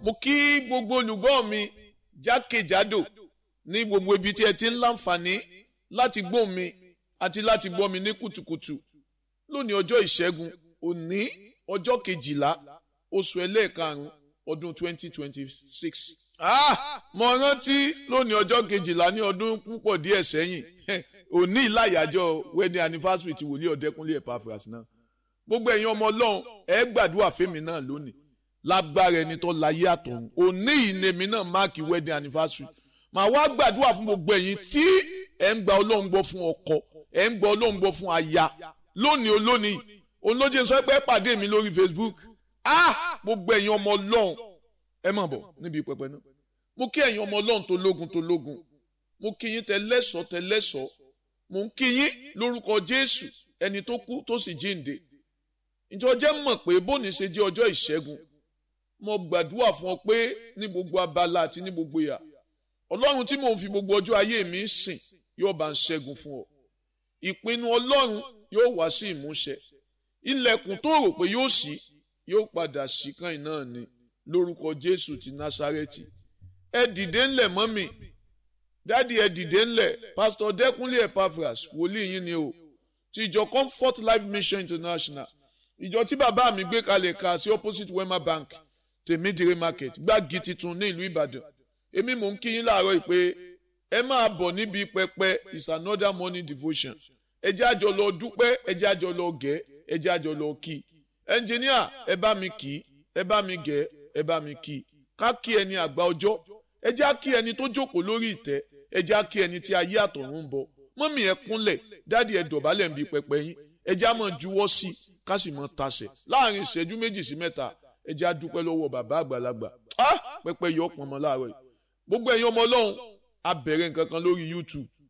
mo kí gbogbo olùgbọ́ mi jákèjádò ní gbogbo ibi tí ẹ ti ń láǹfààní láti gbọ́ mi àti láti gbọ́ mi ní kùtùkùtù lónìí ọjọ́ ìṣẹ́gun òní ọjọ́ kejìlá oṣù ẹlẹ́ẹ̀karùn-ún ọdún twenty twenty six. mo rántí lónìí ọjọ́ kejìlá ní ọdún púpọ̀ díẹ̀ sẹ́yìn òní ìlàyàjọ wedding anniversary ti wòlíì ọ̀dẹ́kúnlé Epaphras náà gbogbo ẹ̀yin ọmọ ọlọ́run ẹ gbàdúrà fẹ́mi náà lónìí lágbára ẹni tó láyé àtọ̀run òní ìnèmí náà máàkì wedding anniversary màá wá gbàdúrà fún gbogbo ẹ̀yin tí ẹ ń gba ọlọ́run gbọ́ fún ọkọ ẹ ń gba ọlọ́run gbọ́ fún aya lónìí olónìí olóje sọ pé pàdé mi lórí Facebook ah gbogbo ẹ̀yin ọmọ ọlọ́run ẹ mọ̀ bọ̀ níbi pẹpẹ náà mo kí ẹ̀yin ọmọ ọlọ́run tó lógun tó lógun mo kí yín tẹlẹ́sọ̀ tẹlẹ́sọ̀ mo ń kí yín lórúkọ Jésù ẹni tó kú tó sì jíǹde ìjọ jẹ́ mọ̀ pé bóni ṣe jẹ́ ọjọ́ ìṣẹ́gun mo gbàdúrà fún ọ pé ní gbogbo abala àti ní gbogbo ìyà ọlọ́run tí mò ń fi gbogbo ọjọ́ ayé mi sìn yóò bá ń ṣẹ́gun fún ọ ìpinnu ọlọ́run yóò wá sí ìmúṣẹ ilẹ̀kùn tó rò pé yóò ṣí yóò padà ṣí kan náà ni lórúkọ jésù ti násárẹ́tì ẹ dìde ńlẹ̀ mọ́mì dádì ẹ dìde ńlẹ̀ pásítọ̀ dẹ́kunlé Epaphras wòlíì yín ni o ti ìjọ comfort life mission international ìjọ tí bàbá mi gbé kalẹ̀ ka sí opposite wema bank tèmídìrí market gbági titun ní ìlú ìbàdàn èmi mò ń kí yín láàárọ̀ pé ẹ máa bọ̀ níbi pẹpẹ is another morning devotion ẹ jẹ́ àjọ lọ dúpẹ́ ẹ jẹ́ àjọ lọ gẹ̀ ẹ jẹ́ àjọ lọ kí ẹnjìníà ẹ bá mi kí ẹ bá mi gẹ̀ ẹ bá mi kí ká kí ẹni àgbà ọjọ́ ẹ jẹ́ á kí ẹni tó jókòó lórí ìtẹ́ ẹ jẹ́ á kí ẹni tí ayé àtọ̀run ń bọ̀ mọ́mì ẹ kúnlẹ̀ dáàdi ẹ dọ̀bálẹ̀ ń bi pẹpẹ yín ẹ jẹ́ á mọ̀ juwọ́ sí i ká sì mọ̀ tasẹ̀ láàrin ìṣẹ́jú méjì sí mẹ́ta ẹ jẹ́ á dúpẹ́ lọ́wọ́ bàbá àgbàlagbà pẹpẹ yọ ọpọnmọ láàárọ̀ yìí gbogbo ẹ̀yin ọmọ ọlọ́run a bẹ̀rẹ̀ nǹkan kan lórí YouTube